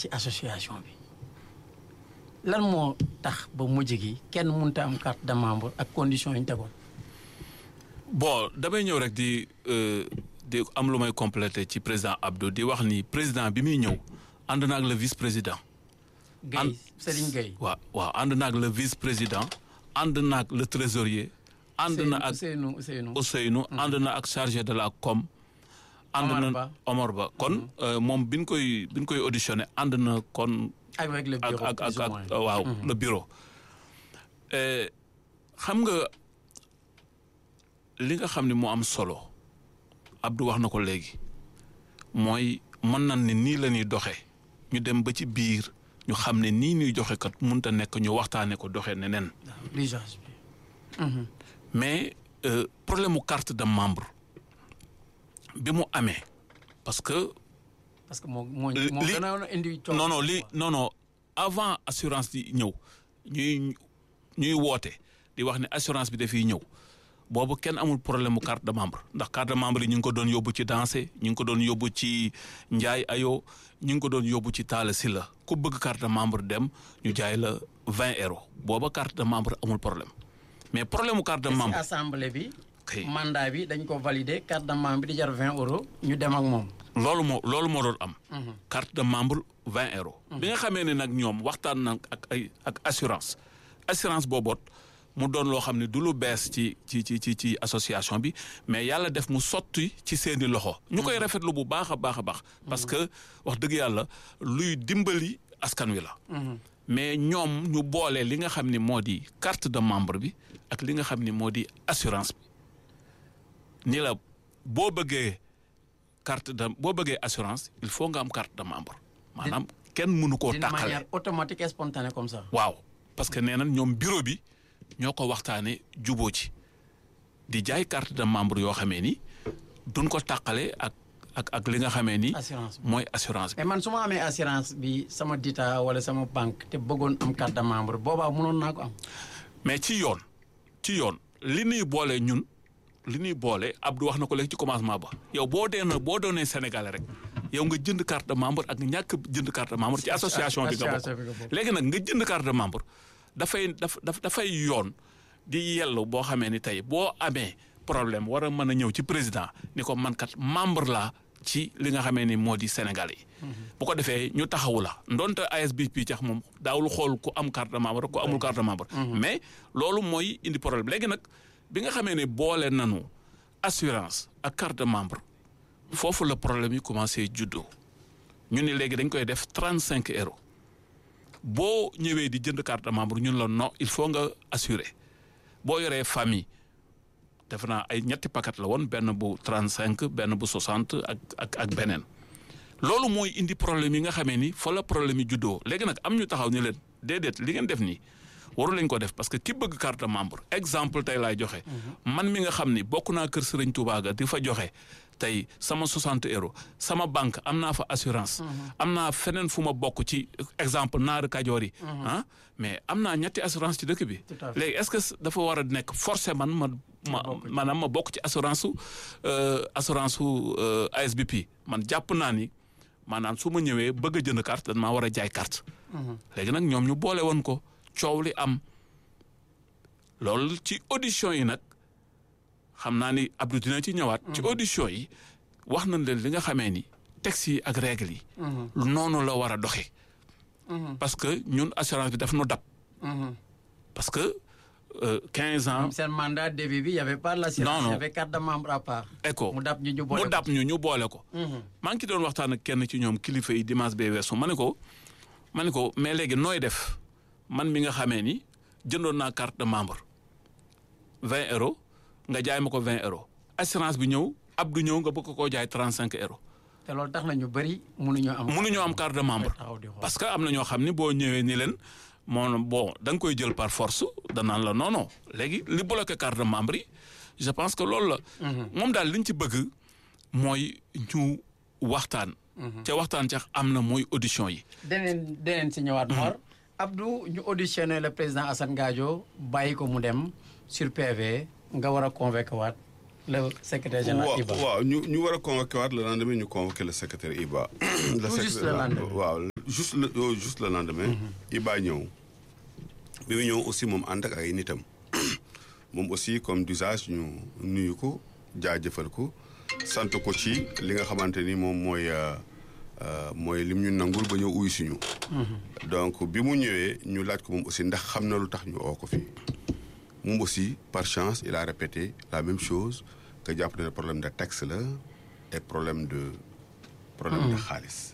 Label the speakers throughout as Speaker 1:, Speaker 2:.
Speaker 1: ci association bi lan moo tax ba mujj gi kenn mënta am carte de membre ak conditions yi ñu tegoon.
Speaker 2: bon damay ñëw rek di di am lu may compléter ci président Abdou di wax ni président bi muy ñëw ànd na ak le vice président.
Speaker 1: Guèye Serigne Guèye.
Speaker 2: waaw waaw ànd na ak le vice président ànd na ak le trésorier. ànd na ak
Speaker 1: Ousseynou Ousseynou.
Speaker 2: Ousseynou ànd na ak chargé de la com. ànd
Speaker 1: Omar
Speaker 2: na
Speaker 1: Ba.
Speaker 2: Omar Ba kon moom bi ñu koy bi ñu koy auditionné ànd na kon.
Speaker 1: avec le bureau
Speaker 2: ak ak
Speaker 1: plus ou
Speaker 2: ak
Speaker 1: moins.
Speaker 2: waaw le bureau. Eh, xam nga li nga xam ne moo am solo Abdou wax na ko léegi mooy mën nañ ne nii la ñuy doxee ñu dem ba ci biir ñu xam ne nii ñuy joxe kat mënut a nekk ñu waxtaanee ko doxee neneen
Speaker 1: waaw l'urgence bi.
Speaker 2: mais euh, problème mu carte de membre bi mu amee parce que
Speaker 1: parce que moo moo
Speaker 2: Li-
Speaker 1: moo
Speaker 2: li-
Speaker 1: gën a indi coono.
Speaker 2: non non li non non avant assurance di ñëw ñuy ñuy woote di wax ne assurance bi dafiy ñëw boobu kenn amul problème mu carte de membre ndax carte de membre yi ñu ngi ko doon yóbbu ci danse ñu ngi ko doon yóbbu ci njaay ayo ñu ngi ko doon yóbbu ci taala si la ku bëgg carte de membre dem ñu jaay la vingt euros booba carte de membre amul problème mais problème mu carte de
Speaker 1: te si
Speaker 2: membre
Speaker 1: assemblée bi.
Speaker 2: kay
Speaker 1: mandat bi dañ ko validé carte de membre bi di jar vingt euros ñu dem ak moom.
Speaker 2: loolu moo loolu moo doon am. carte de membre vingt euros. bi nga xamee ne nag ñoom waxtaan na ak ay ak assurance assurance booboot mu doon loo xam ne du lu bees ci ci ci ci ci association bi mais yàlla def mu sotti ci seeni loxo. ñu koy rafetlu bu baax a baax a baax. parce que wax dëgg yàlla luy dimbali askan wi la. mais ñoom ñu boole li nga xam ni moo di carte de membre bi ak li nga xam ni moo di assurance bi ni la boo bëggee carte de boo bëggee assurance il faut nga am carte de membre maanaam kenn mënu koo
Speaker 1: d'une
Speaker 2: tàqale
Speaker 1: manière automatique et spontanée comme ça.
Speaker 2: waaw parce que nee nañ ñoom bureau bi ñoo ko waxtaanee juboo ci di jaay carte de membre yoo xamee ni duñ ko tàqale ak ak ak li nga xamee ni
Speaker 1: assurance bi.
Speaker 2: mooy assurance bi
Speaker 1: mais man su ma amee assurance bi sama dita wala sama banque te bëggoon am carte de membre boobaa mënoon naa ko am.
Speaker 2: mais ci yoon ci yoon li ñuy boole ñun li ñuy boole Abdou wax na ko léegi ci commencement ba yow boo dee na boo doonee Sénégalais rek yow nga jënd carte de membre ak ñàkk jënd carte de membre ci association bi nga
Speaker 1: association bi nga
Speaker 2: bokk
Speaker 1: bokk.
Speaker 2: léegi nag nga jënd carte de membre dafay daf daf dafay yoon di yellu boo xamee ni tey boo amee problème war a mën a ñëw ci président ni ko man kat membre laa ci li nga xamee ni moo di Sénégalais yi. bu ko defee ñu taxawu la ndonte ASBP cax moom daawul xool ku am carte de membre ku amul carte de membre. mais loolu mooy indi problème léegi nag bi nga xamee ne boole nanu assurance ak carte de membre foofu la problème yi commencé juddoo ñu ni léegi dañ koy def trente cinq euros boo ñëwee di jënd carte de membre ñun la non il faut nga assurer boo yoree famille defe naa ay ñetti paquet la woon benn bu trente cinq benn bu soixante ak ak ak beneen loolu mooy indi problème yi nga xamee ni fa la problème yi juddoo léegi nag am ñu taxaw ni leen déedéet li ngeen def nii waru lañ ko def parce que ki bëgg carte de membre exemple tey laay joxe. man mi nga xam ni bokk naa kër Sëriñ Tuubaa ga di fa joxe tey sama 60 euros sama banque am naa fa assurance. am naa feneen fu ma bokk ci exemple naari kajoor yi. ah mais am naa ñetti assurance ci dëkk bi.
Speaker 1: Tout à fait.
Speaker 2: léegi est-ce que dafa war a nekk forcé man ma ma maanaam ma bokk ci assurance su euh, assurance su euh, ASBP man jàpp naa ni maanaam su ma ñëwee bëgg a jënd carte dañ maa war a jaay carte. léegi nag ñoom ñu boole woon ko coow li am loolu ci audition yi nag xam naa ni Abdou dina ci ñëwaat. ci audition yi wax nañ leen li nga xamee ni texte yi ak règle yi. noonu la war a doxee. parce que ñun assurance bi daf nu dab. parce que euh, 15 ans.
Speaker 1: seen mandat début bi y avait pas l'assurance
Speaker 2: Non, non.
Speaker 1: y avait carte de membre à part.
Speaker 2: ECHO
Speaker 1: mu dab ñu ñu boole
Speaker 2: mu dab ñu ñu boole ko. maa ngi ci doon waxtaan ak kenn ci ñoom kilifa yi dimanche bee weesu ma ne ko ma ne ko mais léegi nooy def man mi nga xamee ni jëndoon naa carte de membre vingt euros nga jaay ma ko vingt euros assurance bi ñëw Abdou ñëw nga bëgg koo jaay trente cinq euros
Speaker 1: te loolu tax na ñu bëri mënuñoo am.
Speaker 2: mënuñoo am carte de membre
Speaker 1: taxaw di xool.
Speaker 2: parce que am na ñoo xam ni boo ñëwee ni leen moo bon da nga koy jël par force danaan la non non léegi li bloqué carte de membre yi je pense que loolu la. moom daal li ñu ci bëgg mooy ñu waxtaan. ca waxtaan ca am na mooy audition yi.
Speaker 1: deneen deneen si ñëwaat Mor Abdou ñu auditionné le président Assane Gadio bàyyi ko mu dem sur PV nga war a convoqué waat le secrétaire général
Speaker 3: waaw
Speaker 1: Iba
Speaker 3: waaw ñu ñu war a convoqué waat le lendemain ñu convoqué le secrétaire IBA. le
Speaker 1: Tout juste le lendemain.
Speaker 3: waaw juste le euh, juste le lendemain. Iba ñëw. bi mu ñëw aussi moom ànd ak ay nitam. moom aussi comme d'usage ñu nuyu ko jaajëfal ko sant ko ci li nga xamante ni moom mooy euh, euh, mooy lim ñu nangul ba ñëw uyu suñu. donc bi mu ñëwee ñu laaj ko moom aussi ndax xam na lu tax ñu oo ko fii. moom aussi par chance il a répété la même chose que jàpp na ne problème de texte la et problème de problème de xaalis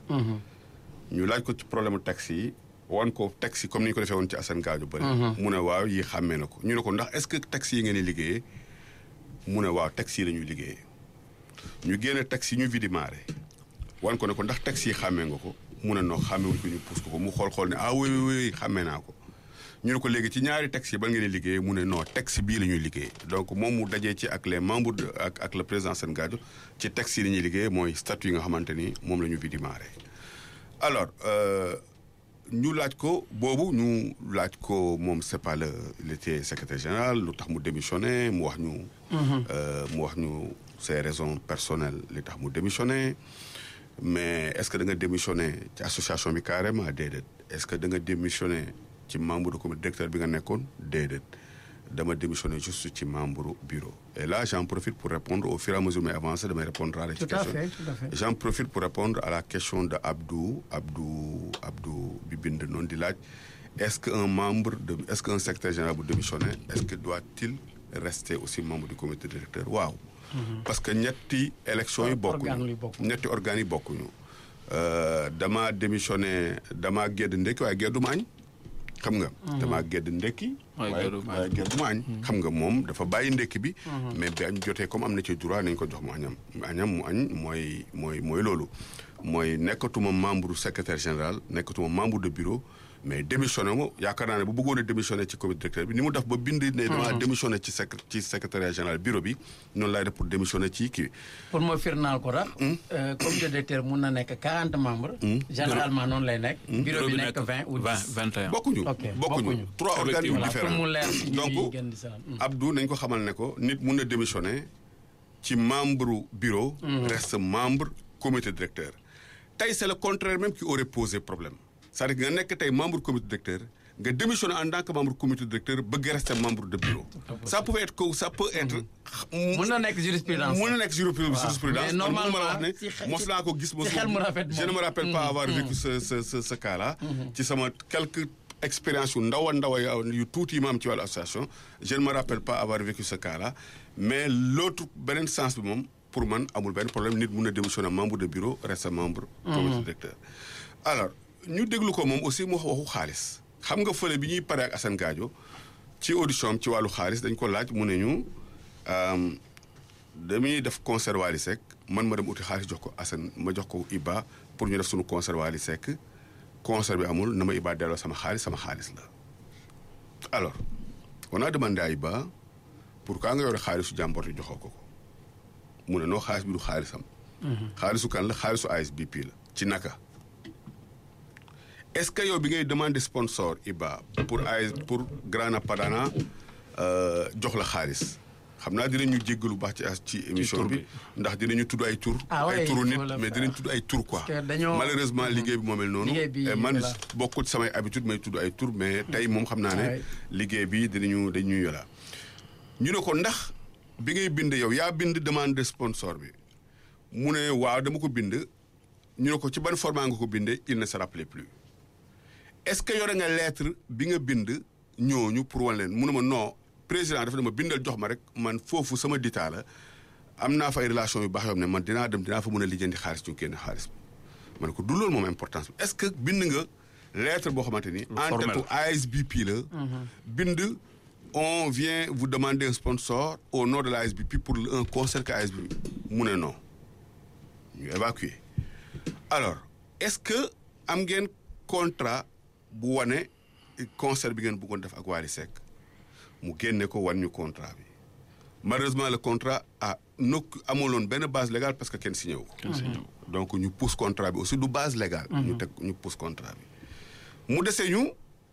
Speaker 3: ñu laaj ko ci problème texte yi wan ko texte yi comme ni ñu ko defee woon ci Assane Gadio bëri mu ne waaw yi xàmmee na ko ñu ne ko ndax est-ce que texte yi ngeen di liggéeyee mu ne waaw texte yi la ñuy liggéeyee ñu génne texte yi ñu vidimaré wan ko ne ko ndax texte yi xàmmee nga ko mu ne noo xàmmewuñ ko ñu pousse ko ko mu xool xool ne ah oui oui oui xàmmee naa ko ñu ne ko léegi ci ñaari texte yi ba ngeen di liggéey mu ne non texte bii la ñuy liggéey donc moom mu dajee ci ak les membres de ak ak le président Assane Gadio ci texte yi la ñuy liggéey mooy statut yi nga xamante ni moom la ñu vidimaré alors euh, ñu laaj ko boobu ñu laaj ko moom c'est pas le il était secrétaire général lu tax mu démissionné mu wax ñu euh, mu wax ñu ses raisons personnelles li tax mu démissionné mais est-ce que da nga démissionné ci association bi carrément déedéet est-ce que da nga démissionné ci membre de comité directeur bi nga nekkoon déedéet dama démissionné juste ci membre bureau et là j'en profite pour répondre au fur et à mesure may avancé damay répondre à la
Speaker 1: Tout à
Speaker 3: question
Speaker 1: fait, tout à fait.
Speaker 3: j'en profite pour répondre à la question de Abdou Abdou Abdou bi bind noonu di laaj est-ce que un membre de est-ce qu'un secrétaire général bu démissionné est-ce que doit-il rester aussi membre du comité directeur waaw parce que ñetti élection yi
Speaker 1: Organes yi
Speaker 3: bokkuñu
Speaker 1: bokkuñu.
Speaker 3: ñetti organes yi bokkuñu Euh, dama démissionné dama gedd ndekki waaye gedduma añ xam nga dama gedd ndekki
Speaker 2: Waaye
Speaker 3: waaye
Speaker 2: gedduma añ.
Speaker 3: waaye gedduma añ xam nga moom dafa bàyyi ndekki bi mais bi añ jotee comme am na ci droit nañ ko jox mu añam añam mu añ mooy mooy mooy loolu mooy nekkatuma membre secrétaire général nekkatuma membre de bureau mais démissionné ma yaakaar naa ne bu bëggoon a démissionné ci comité directeur bi ni mu def ba bind ne dama démissionné ci sec ci secrétariat général bureau bi noonu laay def pour démissionné ci kii
Speaker 1: pour ma firnaal ko tax. comité directeur mun na nekk 40 membres. généralement noonu lay nekk. bureau bi nekk 20 ou 10.
Speaker 2: 21
Speaker 3: bokkuñu
Speaker 1: Ok,
Speaker 3: bokkuñu
Speaker 1: bokkuñu.
Speaker 3: trois organismes
Speaker 1: voilà pour
Speaker 3: différents
Speaker 1: mu leer si
Speaker 3: donc
Speaker 1: ñuy gën di salaam.
Speaker 3: Abdou nañ ko xamal ne ko nit mun na démissionner ci membre bureau reste membre comité directeur tey c'est le contraire même qui aurait posé problème c'est-à-dire que nga nekk tey membre comité directeur nga démissionner en tant que membre comité directeur bëgg rester membre de bureau ça peut être que ça peut être
Speaker 1: mun na nekk jurisprudence.
Speaker 3: mun na nekk jurisprudence jurisprudence
Speaker 1: mais
Speaker 3: man mënuma la
Speaker 1: normalement,
Speaker 3: wax ne
Speaker 1: ci xel-
Speaker 3: mos naa ko gis
Speaker 1: ci xel mu rafet
Speaker 3: je ne me
Speaker 1: moom.
Speaker 3: rappelle pas avoir vécu ce ce ce ce cas là ci sama quelques expériences yu ndaw a ndaw a yu tuuti yi ma am ci wàllu association je ne me rappelle pas avoir vécu ce cas là mais l'autre beneen sens bi moom pour man amul benn problème nit mun na démissionner membre de bureau reste membre comité directeur alors ñu déglu ko moom aussi mu wax waxu xaalis xam nga fële bi ñuy pare ak Assane Gadio ci audition am ci wàllu xaalis dañ ko laaj mu ne ñu euh, dañuy def concert Wally Seck man ma dem uti xaalis jox ko Assane ma jox ko Iba pour ñu def suñu concert Wally Seck concert bi amul na ma Iba delloo sama xaalis sama xaalis la alors on a demandé à Iba pourquoi nga yore xaalisu jàmbor te joxoo ko ko mu ne noo xaalis bi du xaalisam xaalisu kan la xaalisu ASBP la ci naka est-ce que yow bi ngay demander sponsor Iba pour AS pour Grana Padana euh, jox la xaalis xam naa dinañu jéggalu baax ci as- ci émission
Speaker 2: tur
Speaker 3: bi
Speaker 2: bi.
Speaker 3: ndax dinañu tudd ay tur
Speaker 1: Ah
Speaker 3: ay
Speaker 1: ouais,
Speaker 3: turu
Speaker 1: il
Speaker 3: nit
Speaker 1: faut le
Speaker 3: mais
Speaker 1: faire.
Speaker 3: dinañ tudd ay tur quoi
Speaker 1: Parce que dañoo-
Speaker 3: malheureusement liggéey bi moo mel noonu
Speaker 1: Liggéey bi,
Speaker 3: et man
Speaker 1: voilà.
Speaker 3: bokkul ci samay habitude may tudd ay tur mais tey moom xam naa ne
Speaker 1: Ah ouais.
Speaker 3: liggéey bi dinañu dañuy yola ñu ne ko ndax bi ngay bind yow yaa bind demande de sponsor bi mu ne waaw dama ko bind ñu ne ko ci ban format nga ko bindee il ne se rappelait plus est-ce que yore nga lettre bi nga bind ñooñu pour wan leen mu ne ma non président dafa ne ma bindal jox ma rek man foofu sama ditaa la am naa fa ay relation yu baax yoo xam ne man dinaa dem dinaa fa mën a lijjanti xaalis ñu génn xaalis bi ma ne ko du loolu moom importance bi est-ce que bind nga lettre boo xamante ni en
Speaker 2: formel.
Speaker 3: tête ASBP la bind on vient vous demander un sponsor au nom de la ASBP pour un concert que ASBP mu ne non ñu évacuer alors est-ce que am ngeen contrat bu wane concert bi ngeen bëggoon def ak Wally Seck mu génne ko wan ñu contrat bi malheureusement le contrat a nokk amuloon benn base légale parce que kenn signé wu ko donc ñu pousse contrat bi aussi du base légale ñu teg ñu pousse contrat bi mu dese ñu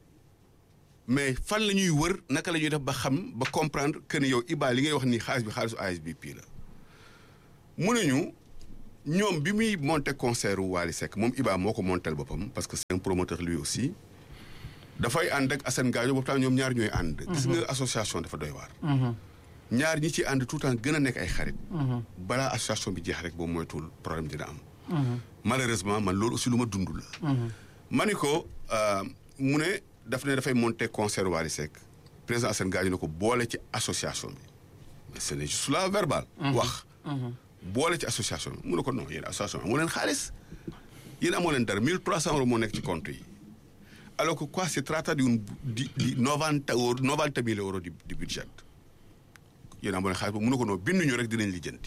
Speaker 3: mais fan la ñuy wër naka la ñuy def ba xam ba comprendre que ni yow Iba li ngay wax nii xaalis bi xaalisu ASBP la mu ne ñu ñoom bi muy monté concert wu Wally Seck moom Iba moo ko montel boppam parce que c'est un promoteur lui aussi dafay ànd ak Assane Gadio boobu tam ñoom ñaar ñooy ànd. gis nga association dafa doy waar. ñaar ñi ci ànd tout le temps gën a nekk ay xarit. balaa association bi jeex rek boobu moytuwul problème dina am. malheureusement man loolu aussi lu ma dund la. ma ni ko mu ne daf ne dafay monter concert Wally Seck président Assane Gadio ne ko boole ci association bi mais ce n'est juste là verbal. wax. boole ci association bi mu ne ko non yéen association amoo leen xaalis yéen amoo leen dara 1300 euros moo nekk ci compte yi alors que quoi si tratta di un di di 90 euros 90 mille euros di di budget yéen amoo leen xaalis boobu mu ne ko non binduñu rek dinañ lijjanti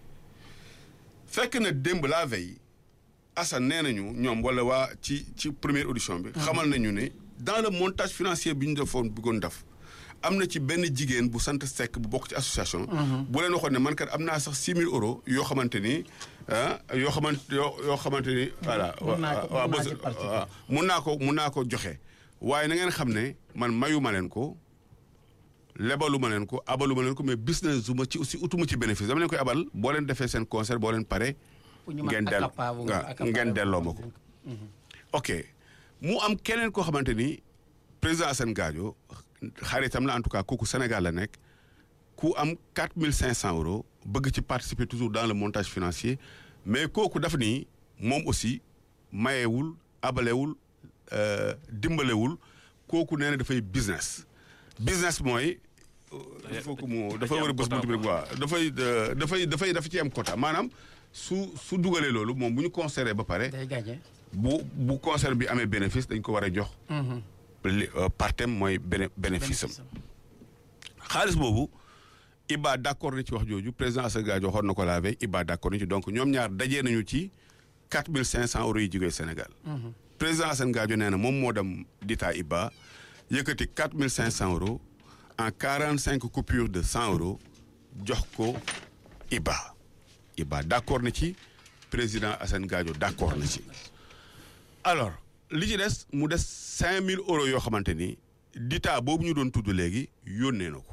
Speaker 3: fekk na démb la veille Assane nee nañu ñoom wala waa ci ci première audition bi. xamal nañu ne dans le montage financier bi ñu defoon bëggoon def. am na ci benn jigéen bu sant Seck bu bokk ci association. bu leen waxoon ne man kat am naa sax six mille euros yoo xamante ni ah yoo xamante yoo yoo xamante ni. voilà
Speaker 1: mun naa ko
Speaker 3: waaw
Speaker 1: mun naa ci participer.
Speaker 3: waaw mun naa ko mun naa ko joxe. waaye na ngeen xam ne man mayu ma leen ko lebalu ma leen ko abalu ma leen ko mais business su ma ci aussi utuma ci bénéfice dama leen koy abal boo leen defee seen concert boo leen pare.
Speaker 1: pour ñu mën
Speaker 3: ngeen del
Speaker 1: accaparer wu-
Speaker 3: waaw
Speaker 1: accaparer
Speaker 3: ngeen
Speaker 1: wu-
Speaker 3: delloo ma ko. ok mu am keneen koo xamante ni président Assane Gadio xaritam la en tout cas kooku Sénégal la nekk ku am quatre mille cinq cent euros bëgg ci participer toujours dans le montage financier mais kooku daf ni moom aussi mayewul abalewul euh, dimbalewul kooku nee na dafay business business mooy il faut que mu dafay war a bës buntu bi rek waaw dafay euh, dafay dafay dafa ci am quota maanaam su su dugalee loolu moom bu ñu considéré ba pare
Speaker 1: day gagné.
Speaker 3: bu bu concert bi amee bénéfice dañ ko war a jox li euh, partem mooy béné bénéfice am xaalis boobu Iba d' accord na ci wax jooju président Assane Gadio waxoon na ko la veille Iba d' accord na ci donc ñoom ñaar dajee nañu ci quatre mille cinq cent euros yi jógee Sénégal. président Assane Gadio nee na moom moo dem dita Iba yëkkati quatre mille cinq cent euros en quarante cinq coupures de cent euros jox ko Iba. Iba d' accord na ci président Assane Gadio d' accord na ci. alors li ci des mu des cinq mille euros yoo xamante ni dita boobu ñu doon tudd léegi yónnee na ko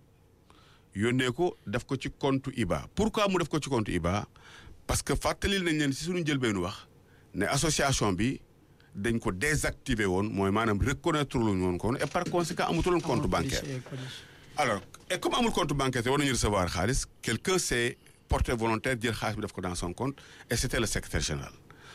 Speaker 3: yónnee ko def ko ci compte IBA pourquoi mu def ko ci compte IBA parce que fàttalil nañ leen si suñu njëlbeenu wax ne association bi dañ ko désactiver woon mooy maanaam reconnaître luñu woon kon et par conséquent amutuloon compte bancaire alors et comme amul compte bancaire te war nañu recevoir xaalis quelqu'un s'est porté volontaire jël xaalis bi def ko dans son compte et c'était le secrétaire général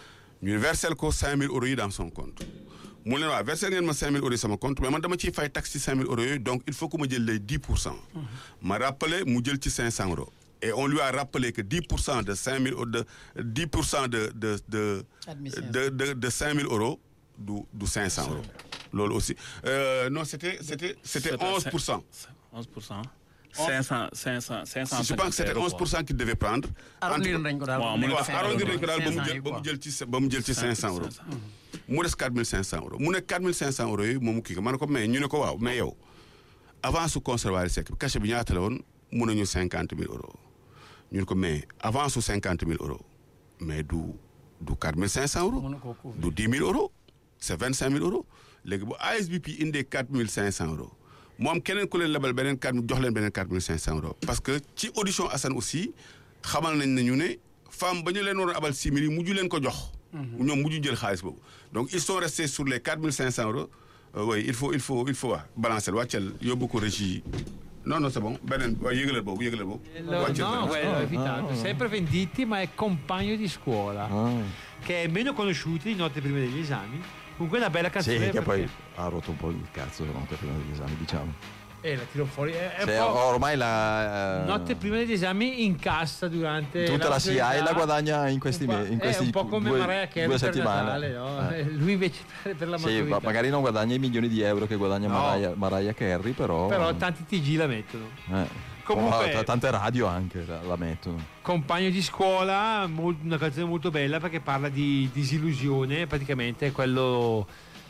Speaker 3: ñu versel ko 5000 euros yi dans son compte mu leen waa versel ngeen ma 5000 euros yi sama compte mais man dama ciy fay taxe ci 5000 euros yooyu donc il faut que ma jël les 10 pour cent ma rappelé mu jël ci 500 euros et on lui a rappelé que 10 pour cent de 5000 euros de 10 pour cent de de de
Speaker 1: Admission.
Speaker 3: de de de 5000 euros du du 500 euros loolu aussi euh, non c'était c'était c'était 11 pour cent
Speaker 2: 11 pour cent. 500 500 500.
Speaker 3: je pense que c'était 11 pour cent qu'il devait prendre
Speaker 1: arrondir nañ ko daal.
Speaker 2: waaw, mu ne
Speaker 3: waaw
Speaker 2: dafa
Speaker 3: arrondir nañ ko daal ba mu
Speaker 1: 500
Speaker 3: jël
Speaker 1: yi
Speaker 3: ba mu
Speaker 1: quoi.
Speaker 3: jël ci ba mu jël ci 500 euros mu des 4500 euros mu ne 4500 euros yooyu moom kii ko ma ne ko mais ñu ne ko waaw mais yow avance su conservatoire sec bi cachet bi ñaata la woon mun nañu 50 000 euros ñu ne ko mais avance su 50 000 euros mais du du 4500 euros
Speaker 1: Mënu koo couvrir.
Speaker 3: du 10 000 euros c' est 25 000 euros léegi bu ASBP indee 4500 euros mu am keneen ku leen lebal beneen 4 jox leen beneen 4500 euros parce que ci audition Assane aussi xamal nañ ne ñu ne femme ba ñu leen waroon abal 6 000 yi mujj leen ko jox. ñoom mujj jël xaalis boobu donc ils sont restés sur les 4500 euros Euh, oui il faut il faut il faut waa balancer wàccal yóbbu ko régie non non c' est bon beneen waaye yëgalal boobu yëgalal boobu.
Speaker 4: Lo-
Speaker 3: wàccal
Speaker 4: no,
Speaker 3: beneen.
Speaker 4: quello è evitato. Sempre Venditti, ma è compagno di scuola, che è meno conosciuto di notte prima degli esami. Con quella bella
Speaker 5: Sì,
Speaker 4: canzone.
Speaker 5: che poi
Speaker 4: perché-
Speaker 5: ha rotto un po' il cazzo la notte prima degli esami, diciamo.
Speaker 4: Eh, la tiro fuori. È, è un
Speaker 5: Cioè,
Speaker 4: po'
Speaker 5: ormai la... eh,
Speaker 4: notte prima degli esami incassa durante
Speaker 5: Tutta la SIAE
Speaker 4: maturità.
Speaker 5: la guadagna in questi
Speaker 4: Un po'-
Speaker 5: mesi, in
Speaker 4: eh,
Speaker 5: questi
Speaker 4: un po' come
Speaker 5: due-
Speaker 4: Mariah Carey
Speaker 5: due
Speaker 4: per
Speaker 5: settimane.
Speaker 4: Natale, no?
Speaker 5: Eh.
Speaker 4: Eh, Lui invece per, per la
Speaker 5: Sì,
Speaker 4: maturità.
Speaker 5: ma magari non guadagna i milioni di euro che guadagna
Speaker 4: No.
Speaker 5: Mariah, Mariah Carey, però...
Speaker 4: Però tanti TG la mettono.
Speaker 5: eh.
Speaker 4: Comunque-
Speaker 5: Oh, t- tante radio anche la, la mettono.
Speaker 4: Compagno di scuola, mol- una canzone molto bella perché parla di disillusione, praticamente è quello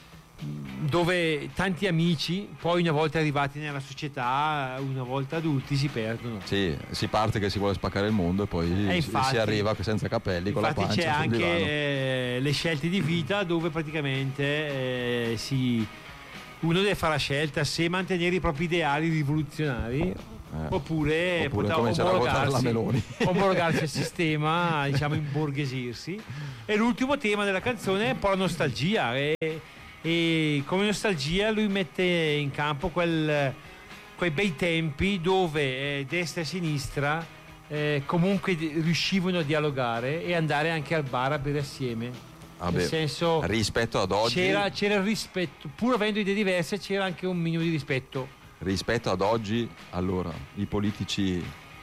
Speaker 4: mh, dove tanti amici, poi una volta arrivati nella società, una volta adulti, si perdono.
Speaker 5: Sì, si parte che si vuole spaccare il mondo e poi
Speaker 4: E
Speaker 5: si-
Speaker 4: infatti-
Speaker 5: si arriva senza capelli con la
Speaker 4: Infatti
Speaker 5: pancia
Speaker 4: c'è
Speaker 5: sul
Speaker 4: anche
Speaker 5: divano.
Speaker 4: eh, le scelte di vita dove praticamente eh, si- uno deve fare la scelta se mantenere i propri ideali rivoluzionari
Speaker 5: Eh.
Speaker 4: Oppure,
Speaker 5: Oppure
Speaker 4: potrà
Speaker 5: cominciare a votare la
Speaker 4: omologarsi-
Speaker 5: Meloni.
Speaker 4: omologarsi al sistema, diciamo imborghesirsi. E l'ultimo tema della canzone è un po' la nostalgia. E, e come nostalgia lui mette in campo quel- quei bei tempi dove eh, destra e sinistra eh, comunque di- riuscivano a dialogare e andare anche al bar a bere assieme.
Speaker 5: Vabbè,
Speaker 4: Nel senso,
Speaker 5: rispetto ad oggi,
Speaker 4: c'era, c'era il rispetto, pur avendo idee diverse, c'era anche un minimo di rispetto.
Speaker 5: rispetto ad oggi, allora, i politici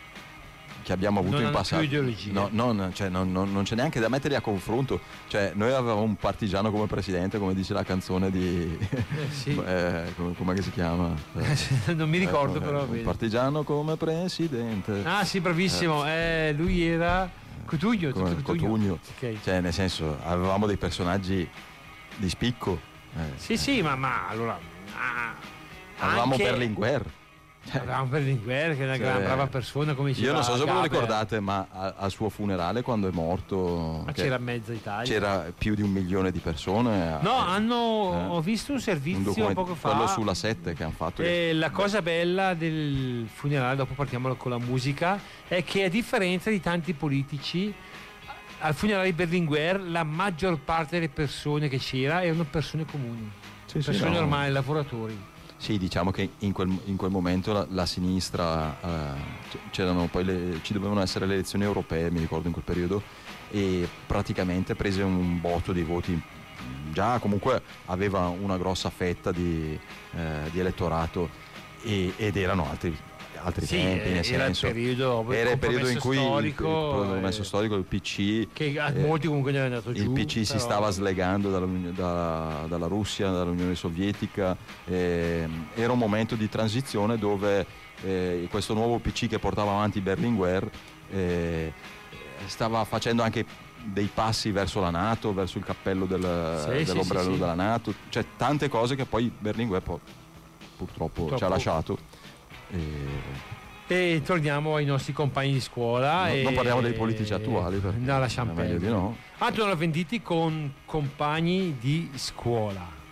Speaker 5: che abbiamo avuto
Speaker 4: Non
Speaker 5: in
Speaker 4: hanno
Speaker 5: passato
Speaker 4: più ideologie.
Speaker 5: no, non, cioè, non- non- non c'è neanche da metterli a confronto cioè, noi avevamo un partigiano come presidente come dice la canzone di
Speaker 4: Eh, sì.
Speaker 5: eh, come, com'è che si chiama Eh,
Speaker 4: non mi ricordo,
Speaker 5: eh,
Speaker 4: però.
Speaker 5: un
Speaker 4: bene.
Speaker 5: partigiano come presidente
Speaker 4: Ah, sì, bravissimo. Eh, lui era Cotugno.
Speaker 5: come
Speaker 4: tutto
Speaker 5: Cotugno
Speaker 4: Ok.
Speaker 5: cioè nel senso avevamo dei personaggi di spicco eh,
Speaker 4: Sì, sì, ma, ma allora. ah,
Speaker 5: avevamo
Speaker 4: anche-
Speaker 5: Berlinguer
Speaker 4: Avevamo Berlinguer, che è una
Speaker 5: Cioè,
Speaker 4: gran brava persona, come diceva
Speaker 5: io non so se ve lo
Speaker 4: Gaber.
Speaker 5: ricordate ma a- al suo funerale quando è morto
Speaker 4: Ma
Speaker 5: che
Speaker 4: c'era mezza Italia.
Speaker 5: c'era più di un milione di persone
Speaker 4: No,
Speaker 5: eh,
Speaker 4: hanno,
Speaker 5: eh,
Speaker 4: ho visto un servizio
Speaker 5: un documento-
Speaker 4: poco fa.
Speaker 5: quello sulla 7 che hanno fatto
Speaker 4: E la cosa bella del funerale, dopo partiamo con la musica, è che a differenza di tanti politici, al funerale di Berlinguer la maggior parte delle persone che c'era erano persone comuni,
Speaker 5: Sì, sì,
Speaker 4: persone
Speaker 5: no.
Speaker 4: normali, lavoratori.
Speaker 5: Sì, diciamo che in quel, in quel momento la, la sinistra, eh, c- c'erano poi le- ci dovevano essere le elezioni europee, mi ricordo in quel periodo, e praticamente prese un botto di voti. Già comunque aveva una grossa fetta di, eh, di elettorato e- ed erano altri, altri
Speaker 4: Sì,
Speaker 5: tempi, nel
Speaker 4: era il
Speaker 5: senso...
Speaker 4: periodo,
Speaker 5: era il periodo in cui il-
Speaker 4: storico,
Speaker 5: il, compromesso
Speaker 4: eh,
Speaker 5: storico, il PC
Speaker 4: che a
Speaker 5: eh,
Speaker 4: molti comunque ne è andato giù.
Speaker 5: il PC si
Speaker 4: però-
Speaker 5: stava slegando dall'Uni- da- dalla Russia, dall'Unione Sovietica, ehm, era un momento di transizione dove eh, questo nuovo PC che portava avanti Berlinguer eh, stava facendo anche dei passi verso la Nato, verso il cappello del-
Speaker 4: Sì, sì,
Speaker 5: dell'ombrello
Speaker 4: sì, sì.
Speaker 5: della Nato, cioè tante cose che poi Berlinguer poi, purtroppo, ci ha
Speaker 4: Purtroppo.
Speaker 5: lasciato. E-
Speaker 4: E torniamo ai nostri compagni di scuola.
Speaker 5: No-
Speaker 4: e-
Speaker 5: non parliamo dei politici attuali, perché
Speaker 4: No, lasciamo
Speaker 5: è meglio
Speaker 4: perdere.
Speaker 5: di no.
Speaker 4: Antonio Venditi con compagni di scuola.